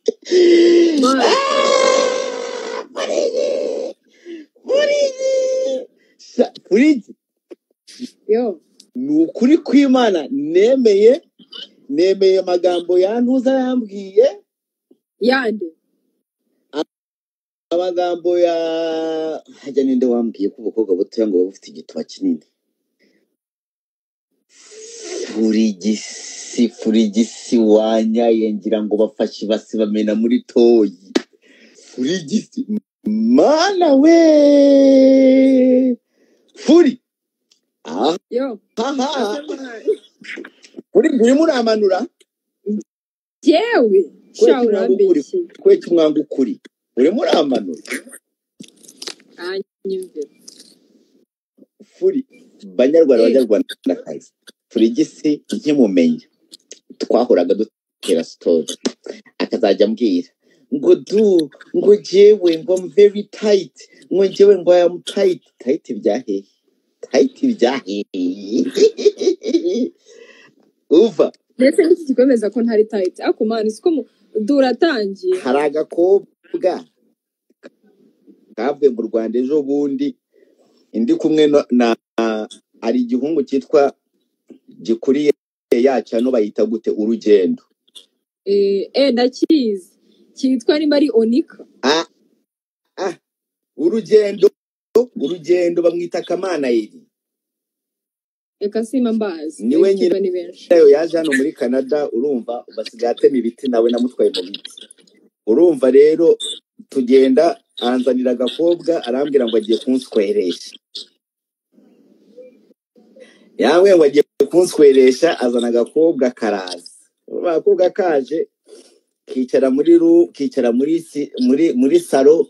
What? Ah, what is it? What is it? Sa- kuri njye, Yo. ni ukuri kw'imana nemeye nemeye amagambo yantuza yambwiye Yande. amagambo ya hajya ninde wambwiye ko ubukobwa butoya ngo buba bufite igituba kinini furigisi furigisi wanyaye ngira ngo bafashe ibasi bamena muri toyi furigisi mana we furi aha Yo. aha Asema uri uri muramanura jewe. kweki Sha umwanga ukuri urambeshye. kweki umwanga ukuri uri muramanura Anyumve. furi banyarwanda Eh. banyarwandakazi furigisi nkimumenya twahoraga dutera sitori akazajya ambwira ngo du ngo jewe ngo am very tight ngo jewe ngo I am tight tight bya hehe tight bya hehe uva Ndetse n'iki gikomeza ko ntari tight. Ako man siko mu duratangiye. hari agakobwa kavuye mu rwanda ejo bundi indi kumwe no- na hari igihungu cyitwa gikuriye yacano bayita gute urugendo Eh, eh ndakizi. Kitwa nimba ari Onika. ah, ah, urugendo urugendo bamwita kamanayiri Eka simba mbazi. niwe Benshi nyirayo ba ni benshi. yaje hano muri canada urumva ubasigaye atema ibiti nawe namutwaye mu biti urumva rero tugenda aranzanira agakobwa arambwira ngo agiye kunsweresha yambwiye ngo agiye kunsweresha azana agakobwa karaza urumva agakobwa kaje kicara muri ru kicara muri si- muri muri salo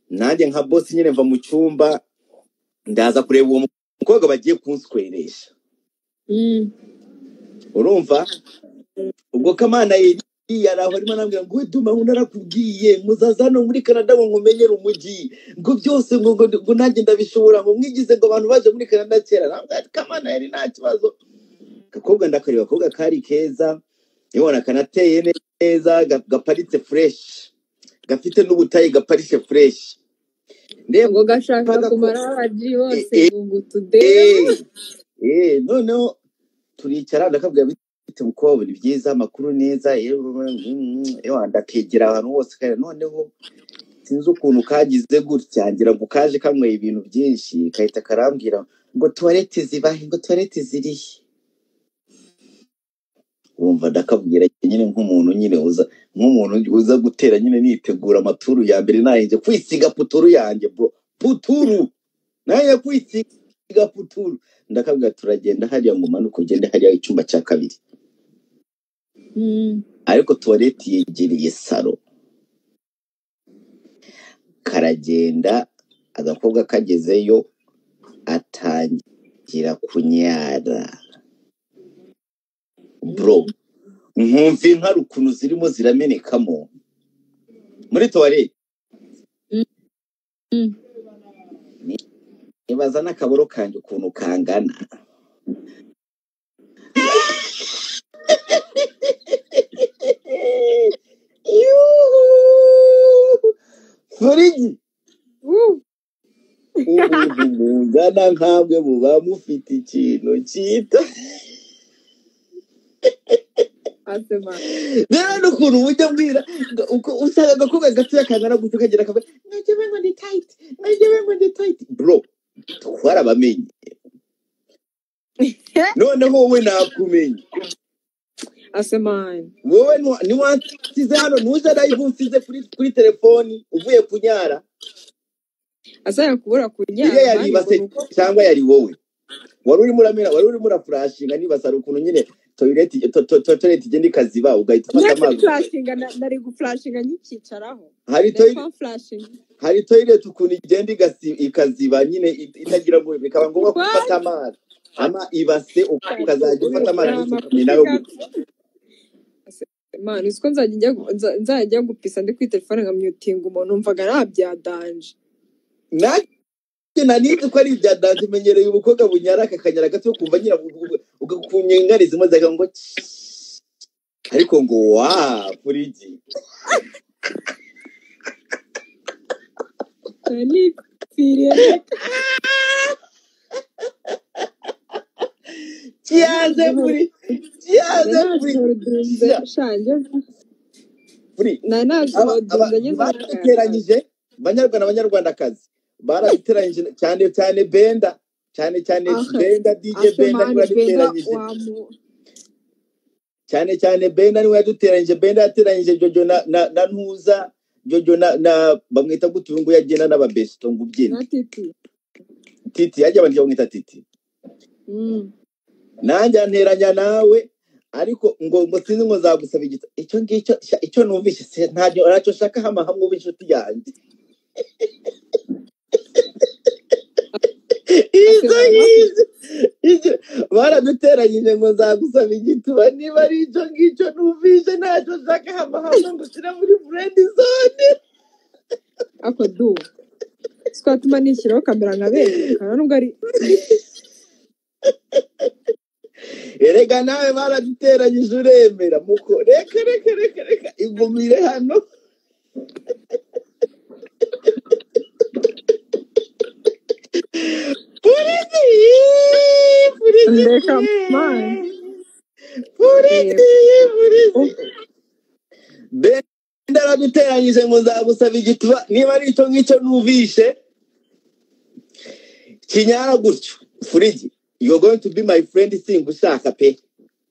nanjye nka bosi nyine mva mu cyumba ndaza kureba uwo mukobwa bagiye kunsweresha Mm. urumva ubwo kamana yari yari aho arimo arambwira ngo duma ngo narakubwiye muzaza hano muri canada ngo nkumenyere umujyi ngo byose ngo ngo ngo nanjye ndabishobora ngo mwigize ngo abantu baje muri canada kera Arambwira ati, kamana yari nta kibazo gakobwa ndakareba akobwa kari keza nibona kanateye neza ga- gaparitse fureshi gafite n'ubutayi gaparitse fureshi ndeba Ngo gashaka ko kumara abaji eh, bose eh, ngo ngo tudebe. eh, eh, noneho turicara ndakabwira biti mukobwa ni byiza amakuru neza yewe yewe, ndakegera ahantu hose kandi noneho sinzi ukuntu kagize gutya ngira ngo kaje kanyweye ibintu byinshi kahita karambwira ngo tuwarete zibahe ngo tuwarete zirihe wumva ndakabwira nyine nk'umuntu nyine uza nk'umuntu uza gutera nyine nitegura amaturu ya mbere nayinjye kwisiga puturu yanjye bro puturu nayo kwisiga puturu ndakabwira turagenda hariya ngo umanuke ugende hariya icyumba cya kabiri Mm. ariko tuwarete yegereye salo karagenda agakobwa kagezeyo atangira kunyara bro Mm. nkumva inka ukuntu zirimo ziramenekamo muri tuwarete Mm. Mm. nibaza n'akaboro kanjye ukuntu kangana Yuhu! Furigi Woo. ubuntu mungana nkabwe muba mufite ikintu cyita Asema. rero n'ukuntu ujya mbwira ngo uko usanga agakobwa gatoya kangana gutyo kagira akavuga nagewe ngo ni tayiti nagewe ngo ni tayiti bro twarabamenye noneho wowe nakumenye Asema. wowe nu- niwansize hano ntuze nayivu unsize kuri kuri telefoni uvuye kunyara Asanga kubura iriya kunyara yari mani ngo ibase nuko cyangwa yari wowe wari urimo uramera wari urimo urafurashinga niba sari ukuntu nyine toyireti to- to- to- toyireti igenda ikaziba ugahita ufata ntacyo amazi furashinga nari gufurashinga nkicyicaraho hari ndetse toyireti furashinga hari toyireti ukuntu igenda igasi- ikaziba nyine it- itagira ngo bikaba ngombwa ko ufata amazi ama ibase uk- ukazajya ufata amazi ni usukuye amakosa nawe gutyo gato mani uziko nzajya njya gu- nza- nzajya gupisa ndi kuri telefone nkamyutinga umuntu numvaga nabyadanje nanjye nanizi ko ari ibya danse menyereye ubukobwa bunyara akakanyara gato ukumva nyira ku nyengari zimwe zaga ngo "Tss." ariko ngo wa furigi Nipfiriye kiyaze furi kiyaze furi nanazihodunze shange furi Aba- aba- nanazihodunze ngeze mu kayakara barabiteranyije banyarwanda banyarwandakazi barabiteranyije cyane cyane benda cyane cyane aha benda dj asho benda niwe mani benda yaduteranyije wamu cyane cyane benda niwe yaduteranyije benda yateranyije jojo na na, na ntuza jojo na, na bamwita gute ubu nguyu agenda n'ababesto ngo ubyine na titi titi yajya abantu bamwita titi Mm. nanjye anteranya nawe ariko ngo ngo sinzi ngo zagusaba igita icyo ngicyo sha- icyo numvise se ntacyo ntacyo nshaka hama hamwe uba inshuti yanjye izo asezerana n'abafite ngizo izo baraduteranyije ngo nzagusaba igituba niba ari icyo ngicyo numvise ntacyo nshaka hama hamwe ngushyira muri furendi zone ako du twatuma nishyiraho kamera nkaberekana nubwo ari erega nawe baraduteranyije uremera muko reka reka reka reka igumire hano polisi polisi ndeka mani polisi yego polisi polisi Ubu- benda araduteranyije ngo nzagusaba igituba niba ari icyo ngicyo numvishe kinyara gutyo furigi you are going to be my friend singushaka pe ase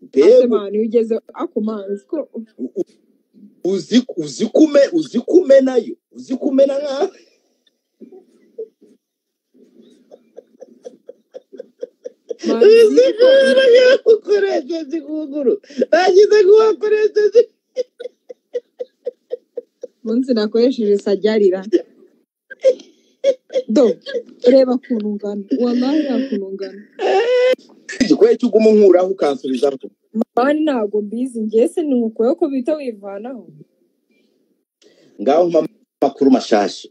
mbega mani iyo ugeze ako mani siko uzi uzi kume uzi kumenayo uzi kumena nkaho mani uzi siko kumena nkaho ukoresheje ikuguru nagize kuhakoresheje munsi nakoresheje sajyarira do reba ukuntu ungana wamaye ukuntu ungana igikweye cyo uguma unkuraho ukansubizaho mani ntabwo mbizi ngese ni ukuyeho ko bita wivanaho ngaho mpa amakuru mashasha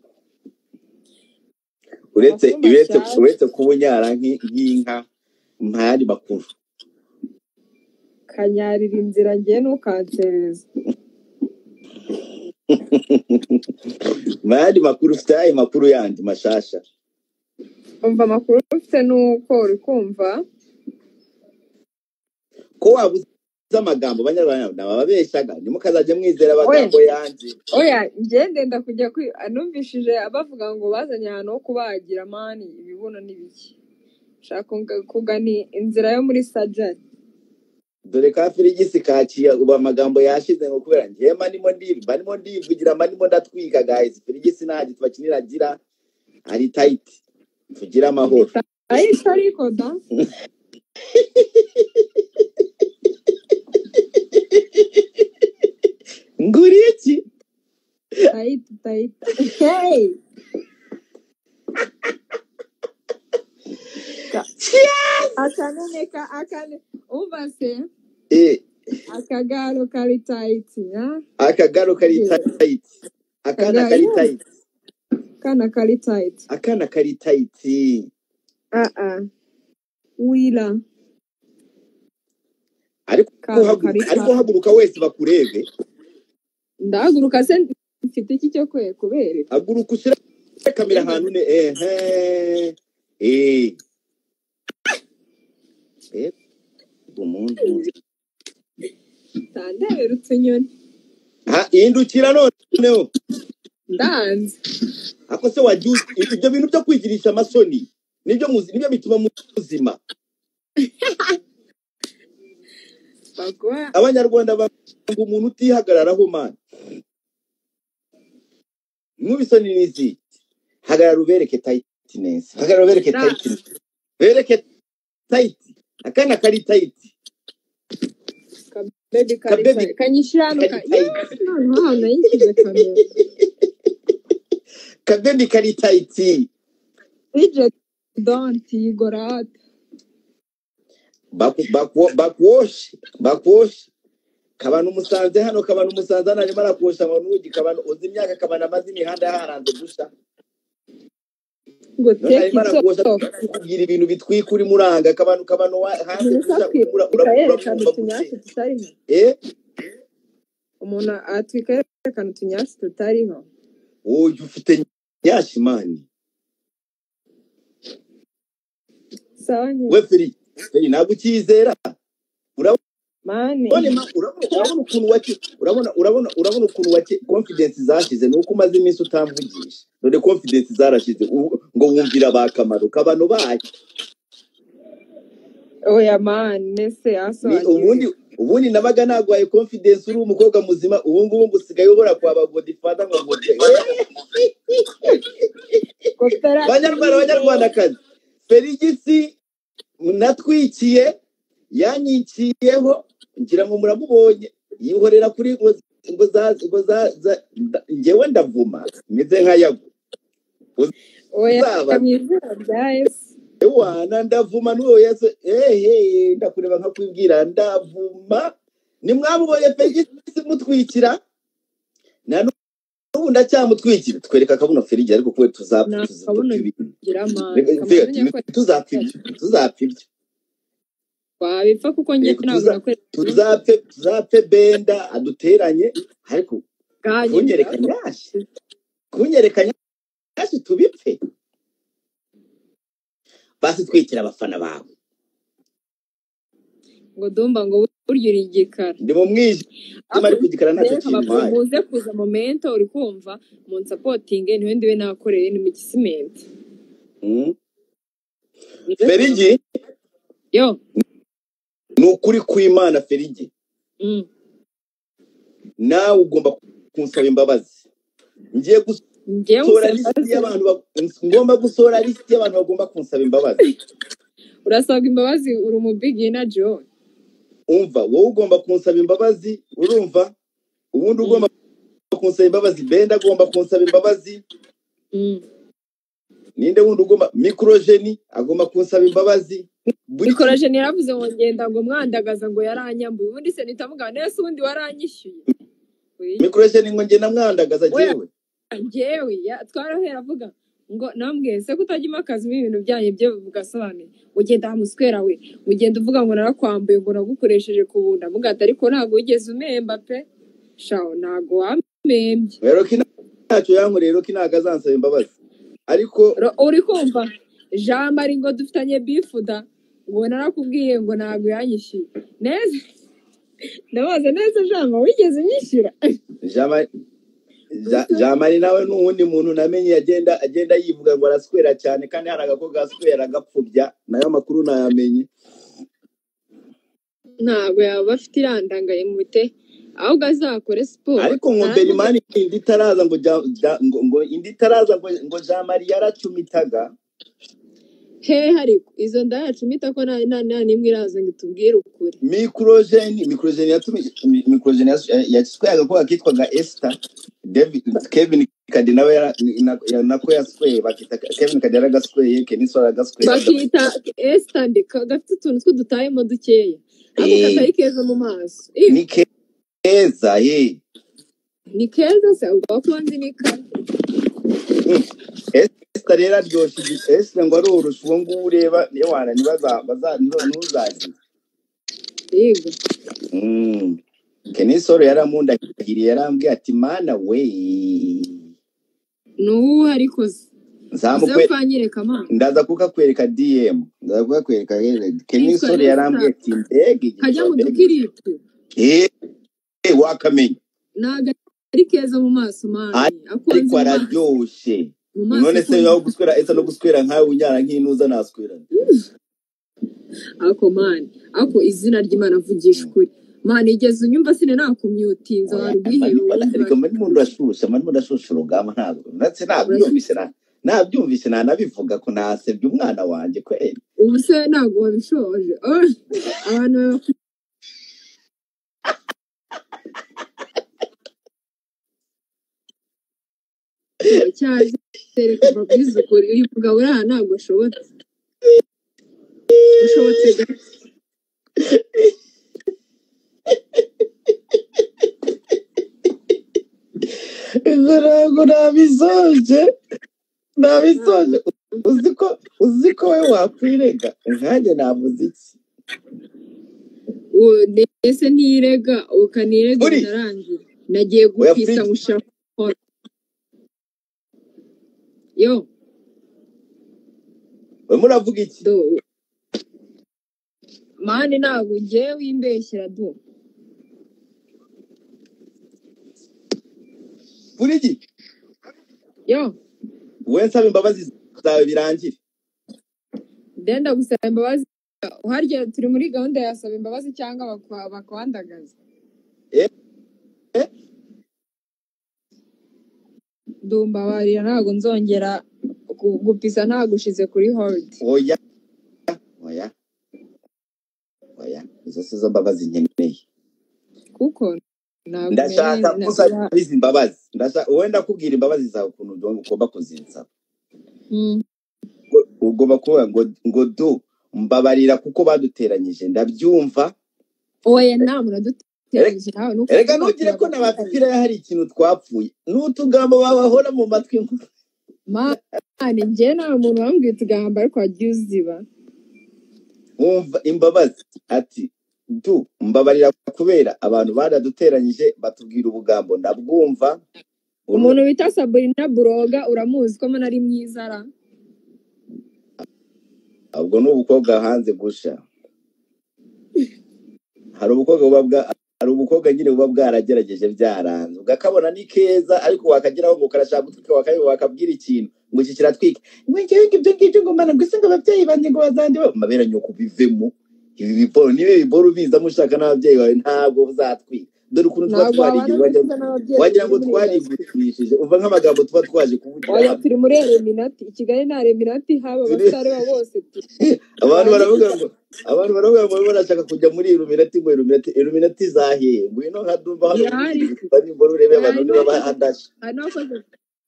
uretse amakuru uretse mashyashya uretse kuba unyara nk'i- nk'inka mpa ayandi makuru kanyarira inzira ngiye ntukanserereze mpa ayandi makuru ufite ayahe makuru yandi mashasha umva amakuru ufite ni uko uri kumva ko wabuze amagambo abanyarwanda ni ababeshyaga ntimukazajye mwizera we amagambo yanjye oya ngende ndakujya kwi anumvishije abavuga ngo bazanye ahantu ho kubagira mani ibibuno n'ibiki nshaka kunga- kugana inzira yo muri sajari dore ka firigisi kaciye ubu amagambo yashize ngo kubera ngewe mba ndimo ndimba ndimo ndivugira mba ndimo ndatwika gayizi firigisi nta gituba kinini agira ari tayiti tugire amahoro ariko ariko da nguri iki tayita tayita hey Ka- akanoneka akane umva se Eh, akagaro kari tayiti ha akagaro kari Yeah. tayiti akana akagaro kari yes tayiti kana kari tayiti akana kari tayiti ah ah wira ariko kana kari haguruka ariko tayiti haguruka wese bakurebe ndahaguruka se mfite iki cyo kwe kubereka haguruka ushyire kamera ngende ahantu ne ehe eh eh umuntu ndandebera utunyoni ha indukira noneho ndanze ako se wagiye uzi- ibyo bintu byo kwigirisha amasoni nibyo muzi nibyo bituma muzima baguha abanyarwanda banga umuntu utihagararaho man mwumva isoni ni izihe hagarara ubereke tayiti neza hagarara ubereke da tayiti bereke tayiti akana kari tayiti kabebi kabebi karitaye kanyishyira hano kari ka tayiti yesi noneho ahantu yishyize kamera kabebi kari tayiti ije donti yigorate Baku- baku- bakuwoshe bakuwoshe kabana umusanze hano kabana umusanze hano arimo arakosha amanugi kabana uzi imyaka kabana amaze imihanda yaharanze gusa ngo take arimo it arakuboshya off kugira ibintu bitwika uri muranga akabano kabano wa- hanze umuntu gusa atwika ura- ura- yerekana urakumva guke utunyasi tutariho eh umuntu atwika yerekana utunyasi tutariho wowe ufite nyashimani sawa nyine we feri feri ntabwo ukiyizera urabona mani ma- urabona urabona ukuntu wake urabona urabona urabona ukuntu wake confidence zashize ni uko umaze iminsi utamvugisha dore confidence zarashize ubu- ngo wumvira abakamaro kabano bayo oya mani nese ni yasobanuwe ubundi ubundi nabaga nagwaye confidence uri umukobwa muzima ubu ngubu ngo usigaye ubura kwa ba godifada nka godi koperative banyarwanda banyarwandakazi ferigisi natwikiye yanyikiyeho ngira ngo muramubonye yihorera kuri ngo ngo za ngo za za- nda- njyewe ndavuma meze nka yago oya uzaba mu izina rya yesu wana ndavuma n'uwo yesu ehe ndakureba nkakwibwira ndavuma nimwamubonye ferigisi mutwikira na n'ubu ndacyamutwikira twereka akabuno ferigi ariko kuwe tuzapfa nta kabuno tuzapfa ibintu bigira mani Reka kamaze ntitwe- nyako ntitwe- tuzapfa ibyo tuzapfa ibyo wabipfa kuko njye yego ntabwo tuza nakwezi tuzapfe tuzapfe benda aduteranye ariko bwanyu kunyereka nyashi kunyereka nyashi tubipfe basi twikira abafana bawe ngo dumba ngo burya uri igikara ndi mu mwijima ariko ariko igikara ntacyo reka kintwaye muze kuza momento uri kumva mu nsapotinge niwe ndiwe nakoreye ni mu gisimenti Mm. Muze kuza- ferigi yo ni ukuri kw'imana ferigi mm. nawe ugomba kunsaba imbabazi ngiye njyewe gusohora usaba lisiti imbabazi y'abantu bag- ngomba gusohora lisiti y'abantu bagomba kunsaba imbabazi urasabwa imbabazi uri umubigina john umva wowe ugomba kunsaba imbabazi urumva ubundi Mm, ugomba kunsaba imbabazi benda agomba kunsaba imbabazi mm. ninde wundi ugomba mikorojeni agomba kunsaba imbabazi buri mikoroje naravuze ngo ngenda ngo mwandagaza ngo yaranyambuye ubundi se nitamugaha nese ubundi waranyishyuye Oya. mikorojeni ngo njye namwandagaza oya jyewe njyewe ya- twarahera avuga ngo nambwiye se kutajya akazi ibintu byanyu byo mugasobanura ugenda muswera we ugenda uvuga ngo narakwambuye ngo nagukoresheje ku bunda mugahita ariko ntabwo wigeze umemba pe shaho ntabwo wamembye roki ntacyo yankoreye roki ntabwo azansaba imbabazi ariko Ro- uri kumva jean marie ngo dufitanye bifuda ngo narakubwiye ngo ntabwo yanyishyuye neza ndabaza neza jean wigeze unyishyura Jean- Ja- jamari nawe ni uwundi muntu namenye agenda agenda yivuga ngo araswera cyane kandi hari agakobwa gaswera agapfubya nayo makuru ntayamenye ntabwo yaba afite irandangaye mu bite ahubwo azakore siporo ariko ngo narakubwiye berimani indi itaraza ngo Ja- Ja- ngo ngo indi itaraza ngo ngo jamari yaracumitaga hehe ariko izo nda yacu mita ko nta nta nta n'imwe iraza ngo itubwire ukuri mikorojeni mikorojeni yatumije mikorojeni yasweyaga ko yakitwaga esita David- kevin kadi nawe yara- na- ya- nako yasweye bakita kevin kadi yaragasweye keniswa yaragasweye bakita esitandi gafite utuntu tw'udutayemo dukeya ako katari keza mu maso Ih, ni keza he ni keza se ubwo kubanza ni kare Mm. esita rero aryoshye igi- esita ngo aroroshye uwo nguwo ureba niyo wana nibaza- baza- niba- ntuzagira yego Mm. kenisoro yaramundagiriye yarambwiye ati mana we ni ubu ariko se uze nzamukwe ukanyereka amaso ndaza kukakwereka dm ndaza kukakwereka rero keni yitwa sore yarambwiye esitandi ati mbega igihe kajya mu mbega dukiriti eh eh, wakamenya ntabwo ari keza mu maso mani akonze ariko mu maso araryoshe mu maso none se akonze naho guswera ese no guswera nkawe unyara nk'intuza naswerana ako mani ako izina ry'imana avugisha ukuri mani igeze unyumva sine nakumyutinza oya wari ubwihebe wumva ariko mani muntu urashusha mani muntu urashusha urugamba ntabwo ndetse urasu- nabyumvise na nabyumvise nanabivuga ko nasebye umwana wanjye kweli ubu se ntabwo wabishoje Oh, abantu baba- cyane kereka babwize ukuri uyu mugabo uri aha ntabwo ashobotse ushobotse gato ntabwo nabisoje nabisoje uzi ko uzi ko we wakwirega nkanjye navuze iki Uwo- ndetse nirega ukanirega Uri. bitarangira nagiye oya gupfisa Frida mushira kora yo we muravuga iki do mani ntabwo ngewe wimbeshyera do burigi yo we nsaba imbabazi zawe birangire ndenda gusaba imbabazi uharya turi muri gahunda ya saba imbabazi cyangwa bakwa- bakwadagaza eh eh, ndumbabarira ntabwo nzongera gu- gupisa nagushize kuri hold oya oya oya izo si zo mbabazi nkeneye kuko ntabwo ubereye ndashaka ko na- usaba na- izi mbabazi ndashaka wenda kubwira imbabazi zawe ukuntu ugomba ugomba kuzinsaba Mm. Ngo- ugomba kuvuga ngo ngo du mbabarira kuko baduteranyije ndabyumva oya nta muntu Erega aduteranyije nawe nuko erega tuzakora ntugire ko na ba abaduteranyije pipira hari ikintu twapfuye ni utugambo babahora mu matwi ngo- mani njye nta muntu wambwiye utugambo ariko wagiye uziba wumva imbabazi ati du mbabarira kubera abantu baraduteranyije batubwira ubugambo ndabwumva uru umuntu bita saburina buroga uramuzi ko mbona ari mwiza ra ubwo ni ubukobwa hanze gusha hari ubukobwa buba bwa hari ubukobwa nyine buba bwaragerageje byaranze ugakabona ni keza ariko wakageraho ngo karashaka gutwika wakabi wakabwira ikintu ngo iki kiratwika ngo ngewe ngo ibyo ngibyo ngo mana mbese ngo ababyeyi banjye ngo bazanjye ba mabera nyoko bivemo ibi biporo niba ibiporo ubizamo ushaka n'ababyeyi bawe ntabwo uzatwika dore ukuntu tuba ntabwo wabana twarigeze wagira neza n'ababyeyi wagira muri ngo muri indasitiri twarigurishije umva nk'amagambo tuba twaje kuvugira oya hano turi muri eliminati i kigali nta eliminati haba Turi- abasare ba bose tu abantu bange baravuga ngo abantu baravuga ngo barashaka kujya muri iluminati ngo iluminati iluminati zahiye ngwino nkadumva hano irahari uririmba nimbona urebe abantu hari niba n'abakoze hadashe hari n'abakoze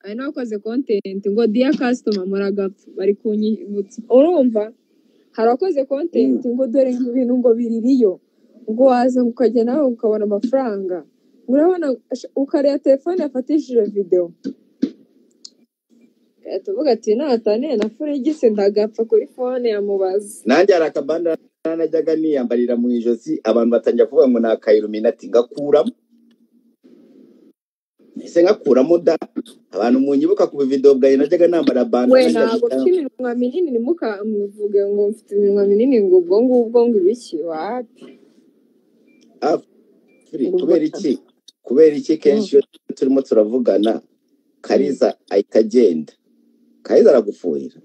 hari n'abakoze kontenti ngo diya kasitoma muragapfa bari kunyibutsa urumva hari abakoze kontenti ngo dore ibintu ngo biririyo ngo waza ukajya nawe ukabona amafaranga urabona ash- ukareba telefone yafatishije videwo tuvuga ati nataniye na furigisi ndagapfa kuri fone ya mubazi nanjye hari akabanda najyaga niyambarira mu ijosi abantu batangira kuvuga ngo ni akayiluminati ngakuramo ese ngakuramo da abantu munyibuka ku bividewo bwawe najyaga nambara we bandana ntabwo mfite iminwa minini ntimukamuvuge ngo mfite iminwa minini ngo ubwo ngubwo ngo ibiki wapi afuri ngo ubwo kubera iki kubera iki kenshi iyo turimo turavugana Mm. kariza ahita agenda kariza aragufuhira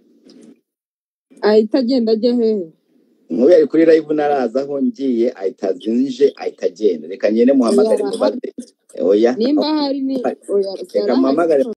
ahita agenda ajya hehe Nkubu yari kuri live naraza aho ngiye ahita azinje ahita agenda reka ngende oya muhamagare arahari mubaze oya nimba hari ni oya reka arahari muhamagare